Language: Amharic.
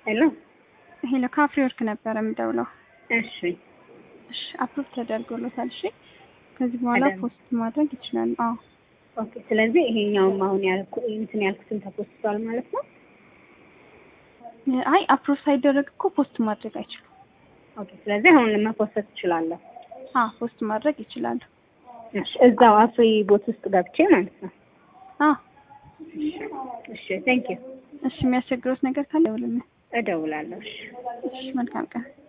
ሄሎ ሄሎ ካፍሪ ወርክ ነበረ የምደውለው። እሺ እሺ አፕሮቭ ተደርጎሎታል። እሺ ከዚህ በኋላ ተደርጎ- ፖስት ማድረግ ይችላሉ። አዎ ኦኬ። ስለዚህ ይሄኛውም አሁን ያልኩ እንትን ያልኩትን ተፖስቷል ማለት ነው። አይ አፕሮቭ ሳይደረግ እኮ ፖስት ማድረግ አይችሉም። ኦኬ። ስለዚህ አሁን መፖሰት እችላለሁ። አዎ ፖስት ማድረግ ይችላሉ። እሺ እዛው አፍሪ ቦት ውስጥ ገብቼ ማለት ነው። አዎ እሺ ቴንክ ዩ እሺ የሚያስቸግሮት ነገር ካለ ይውልን። እደውላለሁ። እሺ እሺ መልካም ቀን።